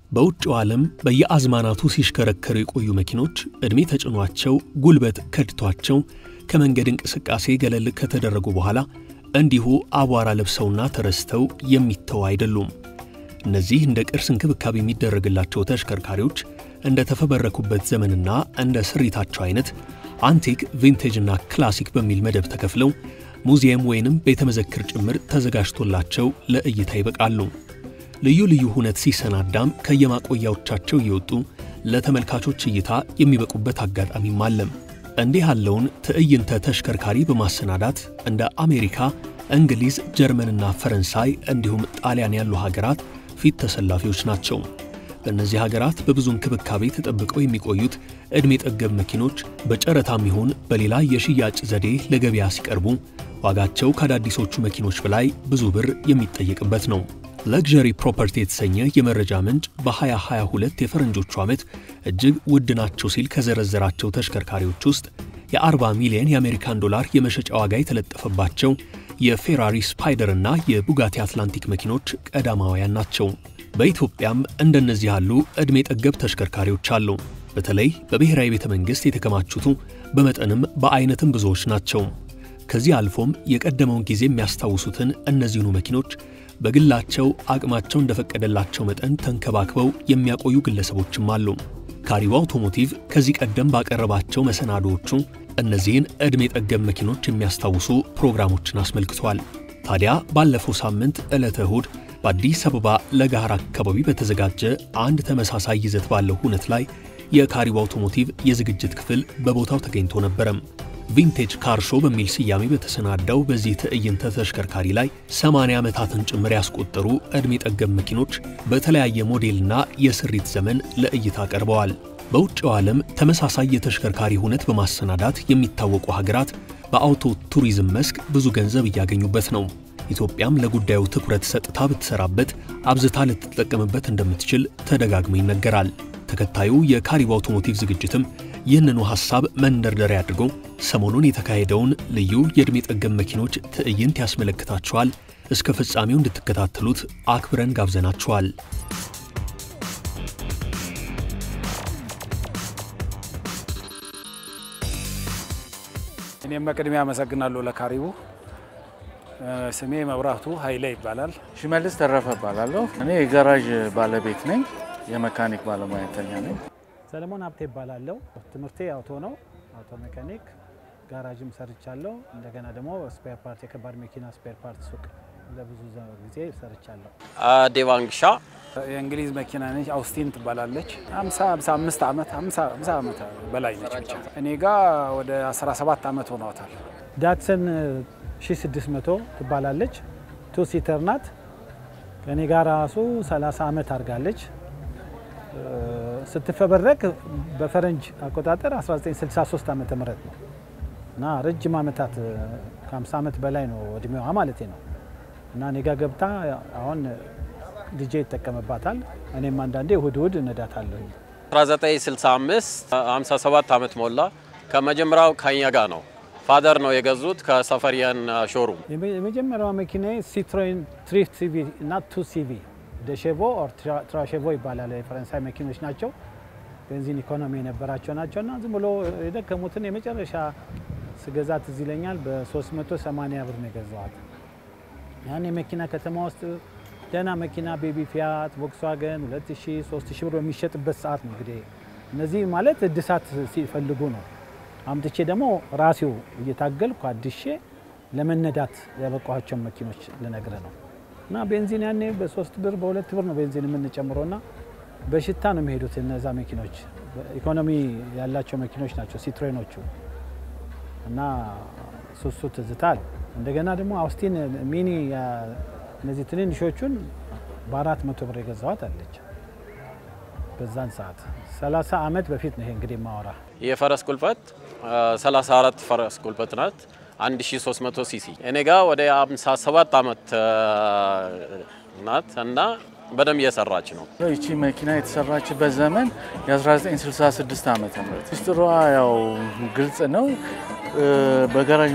በውጭው ዓለም በየአዝማናቱ ሲሽከረከሩ የቆዩ መኪኖች ዕድሜ ተጭኗቸው ጉልበት ከድቷቸው ከመንገድ እንቅስቃሴ ገለል ከተደረጉ በኋላ እንዲሁ አቧራ ለብሰውና ተረስተው የሚተው አይደሉም። እነዚህ እንደ ቅርስ እንክብካቤ የሚደረግላቸው ተሽከርካሪዎች እንደ ተፈበረኩበት ዘመንና እንደ ስሪታቸው አይነት አንቲክ፣ ቪንቴጅና ክላሲክ በሚል መደብ ተከፍለው ሙዚየም ወይንም ቤተ መዘክር ጭምር ተዘጋጅቶላቸው ለእይታ ይበቃሉ። ልዩ ልዩ ሁነት ሲሰናዳም ከየማቆያዎቻቸው እየወጡ ለተመልካቾች እይታ የሚበቁበት አጋጣሚም አለም። እንዲህ ያለውን ትዕይንተ ተሽከርካሪ በማሰናዳት እንደ አሜሪካ፣ እንግሊዝ፣ ጀርመንና ፈረንሳይ እንዲሁም ጣሊያን ያሉ ሀገራት ፊት ተሰላፊዎች ናቸው። በእነዚህ ሀገራት በብዙ እንክብካቤ ተጠብቀው የሚቆዩት ዕድሜ ጠገብ መኪኖች በጨረታም ይሁን በሌላ የሽያጭ ዘዴ ለገበያ ሲቀርቡ ዋጋቸው ከአዳዲሶቹ መኪኖች በላይ ብዙ ብር የሚጠየቅበት ነው። ለግዠሪ ፕሮፐርቲ የተሰኘ የመረጃ ምንጭ በ2022 የፈረንጆቹ ዓመት እጅግ ውድ ናቸው ሲል ከዘረዘራቸው ተሽከርካሪዎች ውስጥ የ40 ሚሊዮን የአሜሪካን ዶላር የመሸጫ ዋጋ የተለጠፈባቸው የፌራሪ ስፓይደር እና የቡጋቲ አትላንቲክ መኪኖች ቀዳማውያን ናቸው። በኢትዮጵያም እንደነዚህ ያሉ ዕድሜ ጠገብ ተሽከርካሪዎች አሉ። በተለይ በብሔራዊ ቤተ መንግሥት የተከማቹቱ በመጠንም በአይነትም ብዙዎች ናቸው። ከዚህ አልፎም የቀደመውን ጊዜ የሚያስታውሱትን እነዚህኑ መኪኖች በግላቸው አቅማቸው እንደፈቀደላቸው መጠን ተንከባክበው የሚያቆዩ ግለሰቦችም አሉ። ካሪው አውቶሞቲቭ ከዚህ ቀደም ባቀረባቸው መሰናዶዎቹ እነዚህን ዕድሜ ጠገብ መኪኖች የሚያስታውሱ ፕሮግራሞችን አስመልክቷል። ታዲያ ባለፈው ሳምንት ዕለተ እሁድ በአዲስ አበባ ለጋር አካባቢ በተዘጋጀ አንድ ተመሳሳይ ይዘት ባለው ሁነት ላይ የካሪው አውቶሞቲቭ የዝግጅት ክፍል በቦታው ተገኝቶ ነበረም። ቪንቴጅ ካር ሾው በሚል ስያሜ በተሰናዳው በዚህ ትዕይንተ ተሽከርካሪ ላይ 80 ዓመታትን ጭምር ያስቆጠሩ ዕድሜ ጠገብ መኪኖች በተለያየ ሞዴልና የስሪት ዘመን ለእይታ ቀርበዋል። በውጭው ዓለም ተመሳሳይ የተሽከርካሪ ሁነት በማሰናዳት የሚታወቁ ሀገራት በአውቶ ቱሪዝም መስክ ብዙ ገንዘብ እያገኙበት ነው። ኢትዮጵያም ለጉዳዩ ትኩረት ሰጥታ ብትሰራበት አብዝታ ልትጠቀምበት እንደምትችል ተደጋግሞ ይነገራል። ተከታዩ የካሪው አውቶሞቲቭ ዝግጅትም ይህንኑ ሐሳብ መንደርደሪያ አድርጎ ሰሞኑን የተካሄደውን ልዩ የዕድሜ ጠገብ መኪኖች ትዕይንት ያስመለክታችኋል። እስከ ፍጻሜው እንድትከታተሉት አክብረን ጋብዘናችኋል። እኔም በቅድሚያ አመሰግናለሁ ለካሪቡ። ስሜ መብራቱ ኃይሌ ይባላል። ሽመልስ ተረፈ እባላለሁ። እኔ የጋራዥ ባለቤት ነኝ። የመካኒክ ባለሙያተኛ ነኝ። ሰለሞን ሀብቴ ይባላለሁ። ትምህርቴ አውቶ ነው፣ አውቶ ሜካኒክ። ጋራዥም ሰርቻለሁ። እንደገና ደግሞ ስፔር ፓርት፣ የከባድ መኪና ስፔር ፓርት ሱቅ ለብዙ ጊዜ ሰርቻለሁ። ዴቫንግሻ የእንግሊዝ መኪና ነች። አውስቲን ትባላለች። 55 ዓመት 50 ዓመት በላይ ነች። ብቻ እኔ ጋ ወደ 17 ዓመት ሆኗታል። ዳትሰን 1600 ትባላለች። ቱ ሲተር ናት። ከእኔ ጋር ራሱ 30 ዓመት አድርጋለች። ስትፈበረክ በፈረንጅ አቆጣጠር 1963 ዓመተ ምህረት ነው እና ረጅም ዓመታት ከ50 ዓመት በላይ ነው እድሜዋ ማለት ነው። እና እኔ ጋ ገብታ አሁን ልጄ ይጠቀምባታል። እኔም አንዳንዴ እሁድ እሁድ እነዳታለሁ። 1965 57 ዓመት ሞላ። ከመጀመሪያው ከኛ ጋር ነው። ፋደር ነው የገዙት ከሰፈሪያን ሾሩም። የመጀመሪያዋ መኪና ሲትሮን ትሪፍት ሲቪ እና ቱ ሲቪ ደሼቮ ኦር ትራሼቮ ይባላል። የፈረንሳይ መኪኖች ናቸው። ቤንዚን ኢኮኖሚ የነበራቸው ናቸው እና ዝም ብሎ የደከሙትን የመጨረሻ ስገዛት እዚህ ይለኛል በ380 ብር ነው የገዛዋት። ያን የመኪና ከተማ ውስጥ ደህና መኪና ቤቢ ፊያት፣ ቮክስዋገን 2000 3000 ብር በሚሸጥበት ሰዓት ነው እንግዲህ እነዚህ ማለት እድሳት ሲፈልጉ ነው። አምጥቼ ደግሞ ራሴው እየታገልኩ አድሼ ለመነዳት ያበቋቸውን መኪኖች ልነግረ ነው። እና ቤንዚን ያኔ በሶስት ብር በሁለት ብር ነው ቤንዚን የምንጨምረው እና በሽታ ነው የሚሄዱት እነዛ መኪኖች። ኢኮኖሚ ያላቸው መኪኖች ናቸው ሲትሮኖቹ እና ሱሱ ትዝታል። እንደገና ደግሞ አውስቲን ሚኒ እነዚህ ትንንሾቹን በአራት መቶ ብር የገዛዋት አለች። በዛን ሰዓት 30 ዓመት በፊት ነው ይሄ እንግዲህ ማወራ የፈረስ ቁልፈት 34 ፈረስ ቁልፈት ናት። 1300 ሲሲ እኔ ጋ ወደ 57 ዓመት ናት እና በደንብ እየሰራች ነው። ይቺ መኪና የተሰራችበት ዘመን የ1966 ዓመተ ምህረት ሚስጥሯ ያው ግልጽ ነው። በጋራዥ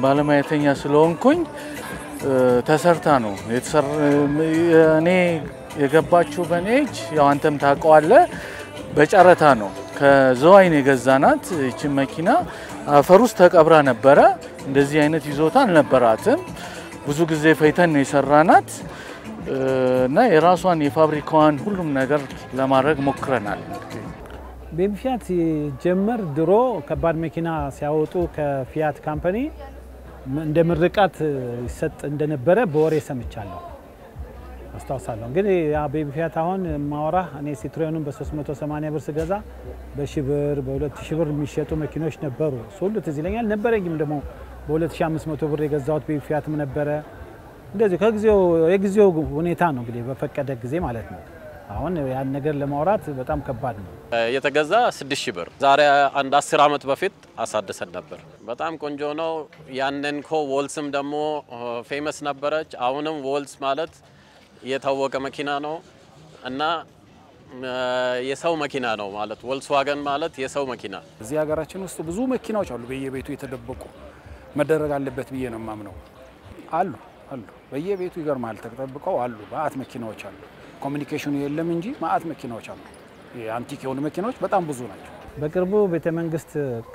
ባለሙያተኛ ስለሆንኩኝ ተሰርታ ነው እኔ የገባችው በኔ እጅ ያው አንተም ታውቀዋለህ፣ በጨረታ ነው። ከዘዋይን የገዛናት ይችን መኪና አፈር ውስጥ ተቀብራ ነበረ። እንደዚህ አይነት ይዞታ አልነበራትም። ብዙ ጊዜ ፈይተን ነው የሰራናት እና የራሷን የፋብሪካዋን ሁሉም ነገር ለማድረግ ሞክረናል። ቤቢ ፊያት ሲጀመር ድሮ ከባድ መኪና ሲያወጡ ከፊያት ካምፓኒ እንደ ምርቃት ይሰጥ እንደነበረ በወሬ ሰምቻለሁ፣ አስታውሳለሁ። እንግዲህ ያ ቤቢ ፊያት አሁን ማወራ እኔ ሲትሮኑን በ380 ብር ስገዛ በሺ ብር በ2000 ብር የሚሸጡ መኪኖች ነበሩ። እሱ ሁሉ ትዝ ይለኛል። ነበረኝም ደግሞ በ2500 ብር የገዛሁት ቤቢ ፊያትም ነበረ። እንደዚሁ ከጊዜው የጊዜው ሁኔታ ነው እንግዲህ በፈቀደ ጊዜ ማለት ነው። አሁን ያን ነገር ለማውራት በጣም ከባድ ነው። የተገዛ 6000 ብር ዛሬ አንድ 10 ዓመት በፊት አሳድሰን ነበር። በጣም ቆንጆ ነው። ያንን ኮ ወልስም ደግሞ ፌመስ ነበረች። አሁንም ወልስ ማለት የታወቀ መኪና ነው እና የሰው መኪና ነው ማለት ወልስዋገን ማለት የሰው መኪና። እዚህ ሀገራችን ውስጥ ብዙ መኪናዎች አሉ በየቤቱ የተደበቁ መደረግ አለበት ብዬ ነው የማምነው። አሉ አሉ በየቤቱ ይገርማል፣ ተጠብቀው አሉ። ማአት መኪናዎች አሉ። ኮሚኒኬሽኑ የለም እንጂ ማአት መኪናዎች አሉ። የአንቲክ የሆኑ መኪናዎች በጣም ብዙ ናቸው። በቅርቡ ቤተ መንግስት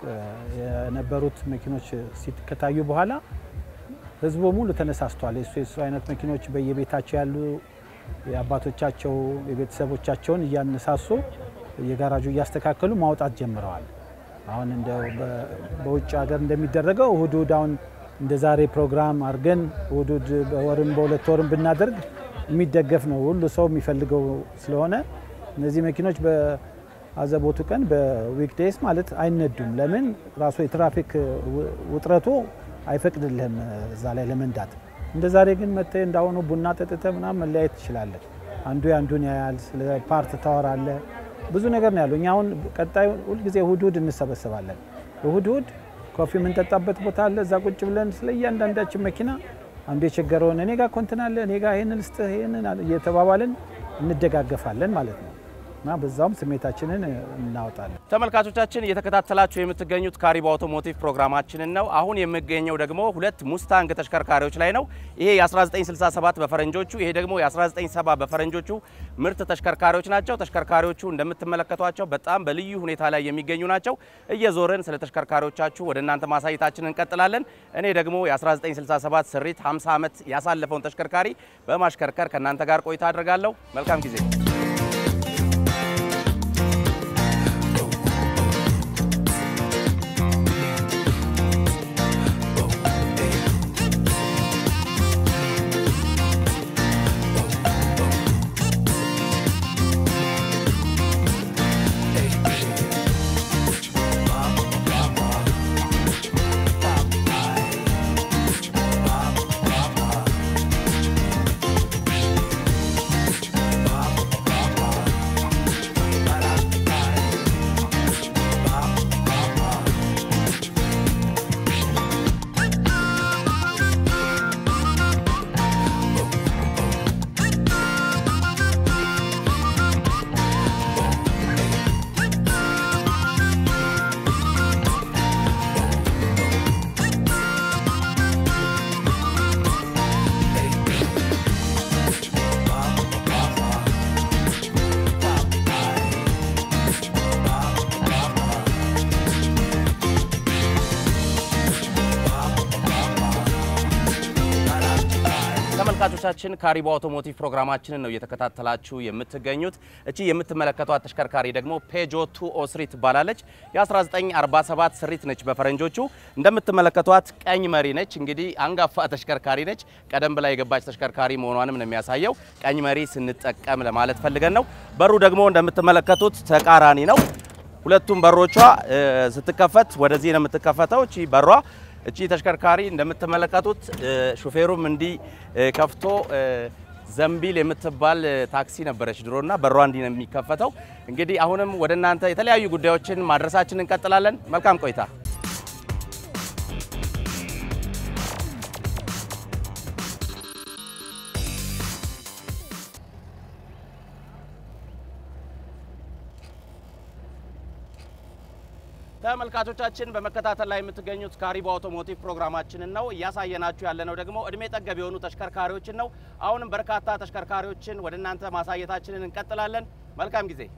የነበሩት መኪኖች ከታዩ በኋላ ህዝቡ ሙሉ ተነሳስቷል። የሱ የሱ አይነት መኪኖች በየቤታቸው ያሉ የአባቶቻቸው የቤተሰቦቻቸውን እያነሳሱ የጋራጁ እያስተካከሉ ማውጣት ጀምረዋል። አሁን እንደ በውጭ ሀገር እንደሚደረገው እሁድ እሁድ አሁን እንደ ዛሬ ፕሮግራም አድርገን እሁድ እሁድ በወርም በሁለት ወርም ብናደርግ የሚደገፍ ነው። ሁሉ ሰው የሚፈልገው ስለሆነ እነዚህ መኪኖች በአዘቦቱ ቀን በዊክዴይስ ማለት አይነዱም። ለምን ራሱ የትራፊክ ውጥረቱ አይፈቅድልህም እዛ ላይ ለመንዳት። እንደ ዛሬ ግን መጥተህ እንዳሁኑ ቡና ጠጥተህ ምናምን መለያየት ትችላለህ። አንዱ የአንዱን ያያል፣ ስለ ፓርት ታወራለህ። ብዙ ነገር ነው ያለው። እኛ አሁን ቀጣዩ ሁልጊዜ እሁድ እሁድ እንሰበሰባለን። እሁድ እሁድ ኮፊ የምንጠጣበት ቦታ አለ። እዛ ቁጭ ብለን ስለ እያንዳንዳችን መኪና አንዱ የቸገረውን እኔ ጋር ኮንትን አለ እኔ ጋር ይህንን ልስጥህ ይህንን እየተባባልን እንደጋገፋለን ማለት ነው እና በዛውም ስሜታችንን እናወጣለን። ተመልካቾቻችን እየተከታተላችሁ የምትገኙት ካሪባ አውቶሞቲቭ ፕሮግራማችንን ነው። አሁን የምገኘው ደግሞ ሁለት ሙስታንግ ተሽከርካሪዎች ላይ ነው። ይሄ የ1967 በፈረንጆቹ፣ ይሄ ደግሞ የ1970 በፈረንጆቹ ምርት ተሽከርካሪዎች ናቸው። ተሽከርካሪዎቹ እንደምትመለከቷቸው በጣም በልዩ ሁኔታ ላይ የሚገኙ ናቸው። እየዞርን ስለ ተሽከርካሪዎቻችሁ ወደ እናንተ ማሳየታችንን እንቀጥላለን። እኔ ደግሞ የ1967 ስሪት 50 ዓመት ያሳለፈውን ተሽከርካሪ በማሽከርከር ከእናንተ ጋር ቆይታ አድርጋለሁ። መልካም ጊዜ። ተመልካቾቻችን ካሪባ አውቶሞቲቭ ፕሮግራማችንን ነው እየተከታተላችሁ የምትገኙት። እቺ የምትመለከቷት ተሽከርካሪ ደግሞ ፔጆ ቱ ኦ ስሪ ትባላለች። የ1947 ስሪት ነች በፈረንጆቹ። እንደምትመለከቷት ቀኝ መሪ ነች። እንግዲህ አንጋፋ ተሽከርካሪ ነች። ቀደም ብላ የገባች ተሽከርካሪ መሆኗንም ነው የሚያሳየው። ቀኝ መሪ ስንጠቀም ለማለት ፈልገን ነው። በሩ ደግሞ እንደምትመለከቱት ተቃራኒ ነው። ሁለቱም በሮቿ ስትከፈት ወደዚህ ነው የምትከፈተው። እቺ በሯ እቺ ተሽከርካሪ እንደምትመለከቱት ሹፌሩም እንዲህ ከፍቶ ዘንቢል የምትባል ታክሲ ነበረች ድሮና በሯ እንዲህ ነው የሚከፈተው። እንግዲህ አሁንም ወደ እናንተ የተለያዩ ጉዳዮችን ማድረሳችን እንቀጥላለን። መልካም ቆይታ። ተመልካቾቻችን በመከታተል ላይ የምትገኙት ካሪቦ አውቶሞቲቭ ፕሮግራማችንን ነው። እያሳየናችሁ ያለነው ደግሞ እድሜ ጠገብ የሆኑ ተሽከርካሪዎችን ነው። አሁንም በርካታ ተሽከርካሪዎችን ወደ እናንተ ማሳየታችንን እንቀጥላለን። መልካም ጊዜ።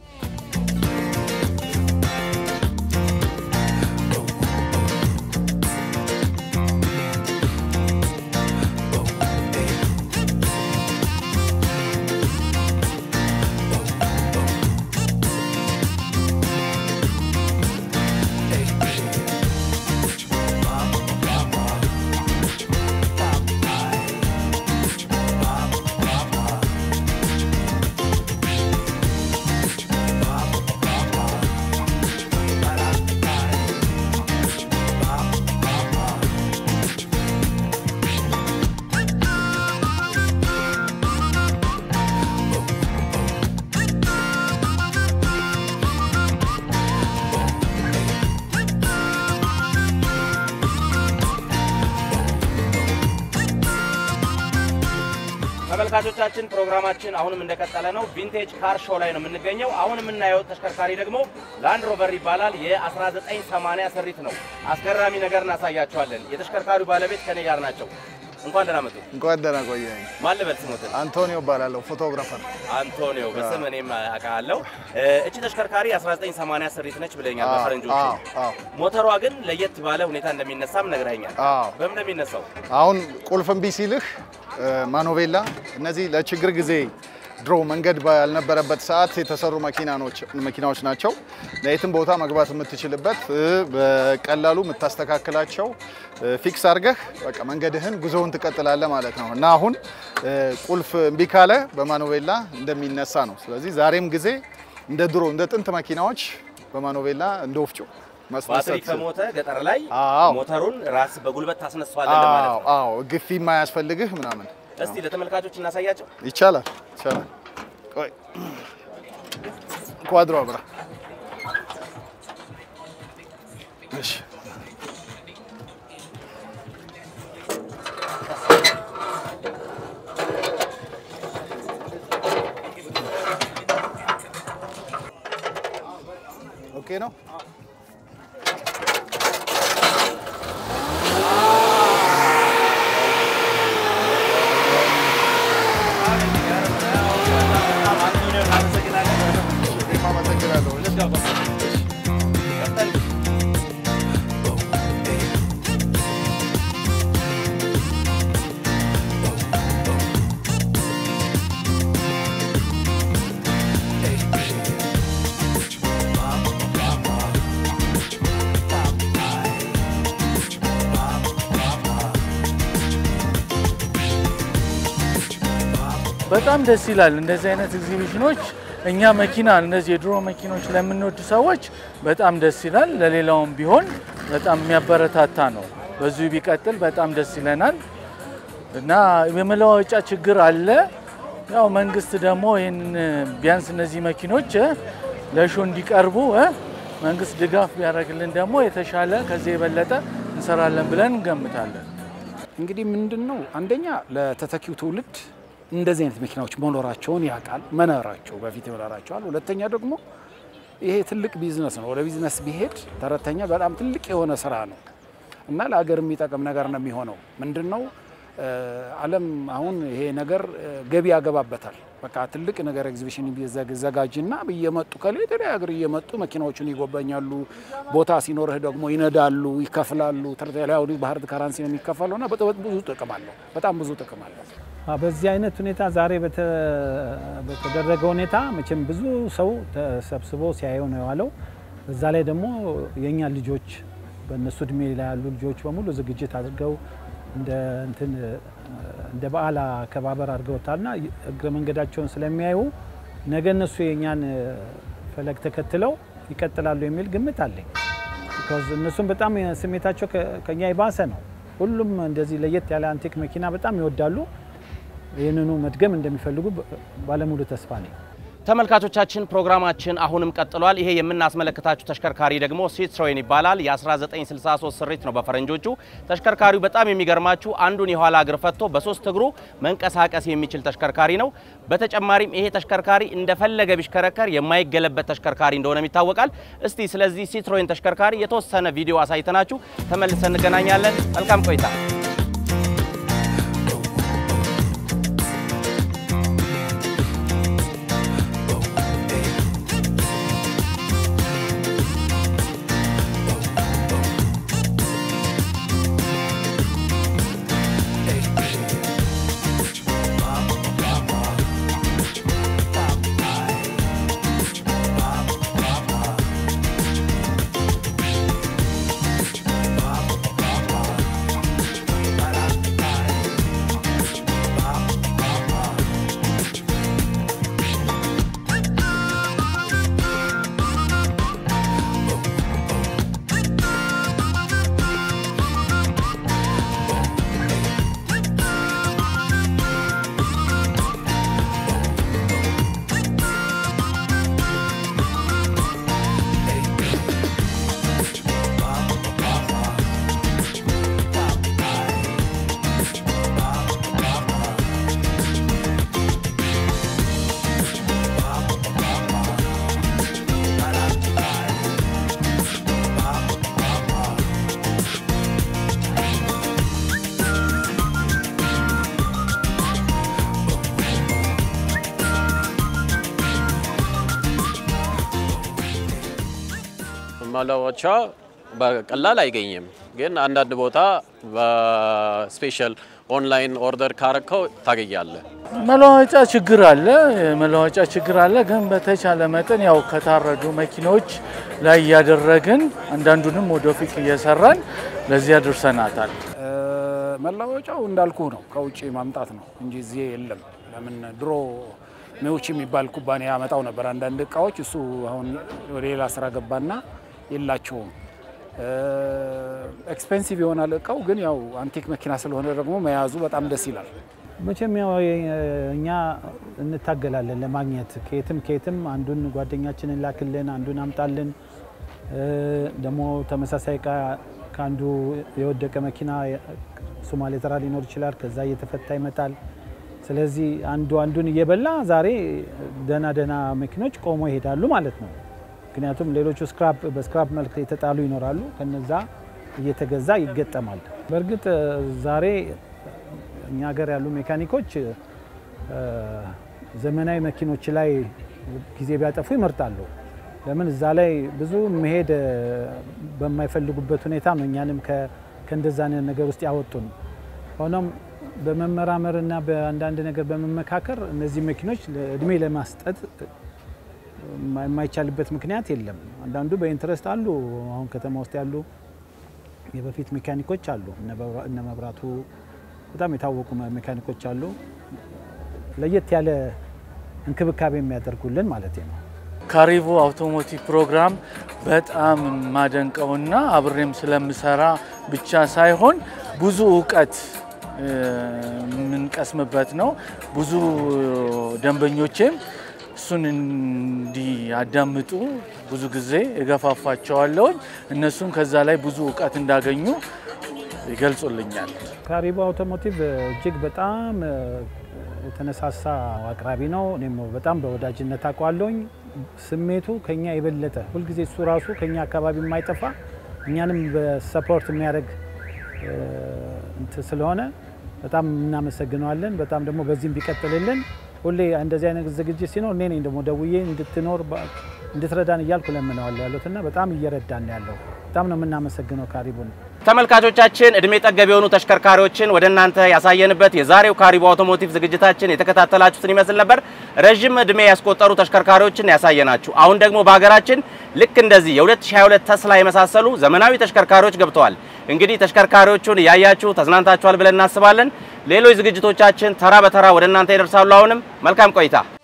ተመልካቾቻችን ፕሮግራማችን አሁንም እንደቀጠለ ነው። ቪንቴጅ ካር ሾው ላይ ነው የምንገኘው። አሁን የምናየው ተሽከርካሪ ደግሞ ላንድ ሮቨር ይባላል። የ1980 ስሪት ነው። አስገራሚ ነገር እናሳያቸዋለን። የተሽከርካሪው ባለቤት ከኔ ጋር ናቸው። እንኳን ደህና መጡ። እንኳን ደህና ቆየኝ። ማን ልበል ስሞትን? አንቶኒዮ እባላለሁ፣ ፎቶግራፈር። አንቶኒዮ በስም እኔም አውቃለሁ። እቺ ተሽከርካሪ 1980 ስሪት ነች ብለኛል አዎ፣ በፈረንጆቹ። አዎ፣ አዎ። ሞተሯ ግን ለየት ባለ ሁኔታ እንደሚነሳም ነግረኛል። አዎ። በምን ነው የሚነሳው? አሁን ቁልፍ እምቢ ሲልህ ማኖቬላ፣ እነዚህ ለችግር ጊዜ ድሮ መንገድ ባልነበረበት ሰዓት የተሰሩ መኪናዎች ናቸው። ለየትም ቦታ መግባት የምትችልበት እ፣ በቀላሉ የምታስተካክላቸው እ፣ ፊክስ አድርገህ በቃ መንገድህን ጉዞውን ትቀጥላለህ ማለት ነው እና አሁን እ፣ ቁልፍ እምቢ ካለ በማኖቬላ እንደሚነሳ ነው። ስለዚህ ዛሬም ጊዜ እንደ ድሮ እንደ ጥንት መኪናዎች በማኖቬላ እንደ ወፍጮ ባትሪ ማስነሳት ከሞተ ገጠር ላይ አዎ። ሞተሩን ራስ በጉልበት ታስነሷለህ እንደማለት አዎ ነው። አዎ ግፊ የማያስፈልግህ ምናምን እስቲ ለተመልካቾች እናሳያቸው። ይቻላል ይቻላል። ቆይ ኳድሮ አብራ እሺ ኦኬ ነው። እኔም አመሰግናለሁ። በጣም ደስ ይላል። እንደዚህ አይነት ኤግዚቢሽኖች እኛ መኪና እንደዚህ የድሮ መኪኖች ለምንወድ ሰዎች በጣም ደስ ይላል። ለሌላውም ቢሆን በጣም የሚያበረታታ ነው። በዚሁ ቢቀጥል በጣም ደስ ይለናል እና የመለዋወጫ ችግር አለ። ያው መንግስት ደግሞ ይህን ቢያንስ እነዚህ መኪኖች እ፣ ለሾ እንዲቀርቡ እ፣ መንግስት ድጋፍ ቢያደርግልን ደግሞ የተሻለ ከዚህ የበለጠ እንሰራለን ብለን እንገምታለን። እንግዲህ ምንድን ነው አንደኛ ለተተኪው ትውልድ እንደዚህ አይነት መኪናዎች መኖራቸውን ያውቃል፣ መኖራቸው በፊት ይኖራቸዋል። ሁለተኛ ደግሞ ይሄ ትልቅ ቢዝነስ ነው። ወደ ቢዝነስ ቢሄድ ተረተኛ በጣም ትልቅ የሆነ ስራ ነው እና ለሀገር የሚጠቅም ነገር ነው የሚሆነው። ምንድን ነው እ፣ ዓለም አሁን ይሄ ነገር እ፣ ገቢ ያገባበታል። በቃ ትልቅ ነገር ኤግዚቢሽን ቢዘጋጅና እየመጡ ከሌላ ሀገር እየመጡ መኪናዎቹን ይጎበኛሉ። ቦታ ሲኖርህ ደግሞ ይነዳሉ፣ ይከፍላሉ። ተርቴላዊ ባህር ከረንሲ ነው የሚከፈለው እና በጣም ብዙ ጥቅም አለው። በጣም ብዙ ጥቅም አለው። አ፣ በዚህ አይነት ሁኔታ ዛሬ በተ- በተደረገ ሁኔታ መቼም ብዙ ሰው ተሰብስቦ ሲያየው ነው የዋለው። በዛ ላይ ደግሞ የእኛ ልጆች በእነሱ እድሜ ላይ ያሉ ልጆች በሙሉ ዝግጅት አድርገው እንደ እንትን እንደ በዓል አከባበር አድርገውታልና እግረ መንገዳቸውን ስለሚያዩ ነገ እነሱ የእኛን ፈለግ ተከትለው ይቀጥላሉ የሚል ግምት አለኝ። ቢኮዝ እነሱም በጣም ስሜታቸው ከ- ከኛ የባሰ ነው። ሁሉም እንደዚህ ለየት ያለ አንቲክ መኪና በጣም ይወዳሉ። ይህንኑ መድገም እንደሚፈልጉ ባለሙሉ ተስፋ ነኝ። ተመልካቾቻችን ፕሮግራማችን አሁንም ቀጥሏል። ይሄ የምናስመለከታችሁ ተሽከርካሪ ደግሞ ሲትሮይን ይባላል። የ1963 ስሪት ነው በፈረንጆቹ። ተሽከርካሪው በጣም የሚገርማችሁ አንዱን የኋላ እግር ፈቶ በሶስት እግሩ መንቀሳቀስ የሚችል ተሽከርካሪ ነው። በተጨማሪም ይሄ ተሽከርካሪ እንደፈለገ ቢሽከረከር የማይገለበት ተሽከርካሪ እንደሆነም ይታወቃል። እስቲ ስለዚህ ሲትሮይን ተሽከርካሪ የተወሰነ ቪዲዮ አሳይተናችሁ ተመልሰን እንገናኛለን። መልካም ቆይታ። መለወጫ በቀላል አይገኝም፣ ግን አንዳንድ ቦታ በስፔሻል ኦንላይን ኦርደር ካረከው ታገኛለህ። መለዋወጫ ችግር አለ፣ መለዋወጫ ችግር አለ። ግን በተቻለ መጠን ያው ከታረዱ መኪኖች ላይ እያደረግን አንዳንዱንም ወደፊት እየሰራን ለዚህ አድርሰናታል። መለዋወጫው እንዳልኩ ነው፣ ከውጭ ማምጣት ነው እንጂ እዚህ የለም። ለምን ድሮ ሜዎች የሚባል ኩባንያ ያመጣው ነበር አንዳንድ እቃዎች። እሱ አሁን ወደ ሌላ ስራ ገባና የላቸውም። ኤክስፔንሲቭ ይሆናል እቃው፣ ግን ያው አንቲክ መኪና ስለሆነ ደግሞ መያዙ በጣም ደስ ይላል። መቼም ያው እኛ እንታገላለን ለማግኘት ከየትም ከየትም አንዱን ጓደኛችንን ላክልን፣ አንዱን አምጣልን። ደግሞ ተመሳሳይ እቃ ከአንዱ የወደቀ መኪና ሶማሌ ተራ ሊኖር ይችላል። ከዛ እየተፈታ ይመጣል። ስለዚህ አንዱ አንዱን እየበላ ዛሬ ደህና ደህና መኪኖች ቆሞ ይሄዳሉ ማለት ነው። ምክንያቱም ሌሎቹ ስክራፕ በስክራፕ መልክ የተጣሉ ይኖራሉ። ከነዛ እየተገዛ ይገጠማል። በእርግጥ ዛሬ እኛ ሀገር ያሉ ሜካኒኮች ዘመናዊ መኪኖች ላይ ጊዜ ቢያጠፉ ይመርጣሉ። ለምን እዛ ላይ ብዙ መሄድ በማይፈልጉበት ሁኔታ ነው እኛንም ከእንደዛ ነገር ውስጥ ያወጡን። ሆኖም በመመራመርና በአንዳንድ ነገር በመመካከር እነዚህ መኪኖች እድሜ ለማስጠት የማይቻልበት ምክንያት የለም። አንዳንዱ በኢንትረስት አሉ። አሁን ከተማ ውስጥ ያሉ የበፊት ሜካኒኮች አሉ። እነ መብራቱ በጣም የታወቁ ሜካኒኮች አሉ። ለየት ያለ እንክብካቤ የሚያደርጉልን ማለት ነው። ካሪቮ አውቶሞቲቭ ፕሮግራም በጣም የማደንቀውና አብሬም ስለምሰራ ብቻ ሳይሆን ብዙ እውቀት የምንቀስምበት ነው። ብዙ ደንበኞቼም እሱን እንዲያዳምጡ ብዙ ጊዜ እገፋፋቸዋለሁኝ። እነሱም ከዛ ላይ ብዙ እውቀት እንዳገኙ ይገልጹልኛል። ካሪቦ አውቶሞቲቭ እጅግ በጣም የተነሳሳ አቅራቢ ነው። እኔም በጣም በወዳጅነት አውቀዋለሁኝ። ስሜቱ ከኛ የበለጠ ሁልጊዜ እሱ ራሱ ከኛ አካባቢ የማይጠፋ እኛንም በሰፖርት የሚያደርግ እንትን ስለሆነ በጣም እናመሰግነዋለን። በጣም ደግሞ በዚህም ቢቀጥልልን ሁሌ እንደዚህ አይነት ዝግጅት ሲኖር እኔ ነኝ ደግሞ ደውዬ እንድትኖር እንድትረዳን እያልኩ ለምነዋለሁ ያሉት እና በጣም እየረዳን ያለው በጣም ነው የምናመሰግነው ካሪቡን። ተመልካቾቻችን እድሜ ጠገብ የሆኑ ተሽከርካሪዎችን ወደ እናንተ ያሳየንበት የዛሬው ካሪቦ አውቶሞቲቭ ዝግጅታችን የተከታተላችሁትን ይመስል ነበር። ረዥም እድሜ ያስቆጠሩ ተሽከርካሪዎችን ያሳየናችሁ። አሁን ደግሞ በሀገራችን ልክ እንደዚህ የ2022 ተስላ የመሳሰሉ ዘመናዊ ተሽከርካሪዎች ገብተዋል። እንግዲህ ተሽከርካሪዎቹን እያያችሁ ተዝናንታችኋል ብለን እናስባለን። ሌሎች ዝግጅቶቻችን ተራ በተራ ወደ እናንተ ይደርሳሉ። አሁንም መልካም ቆይታ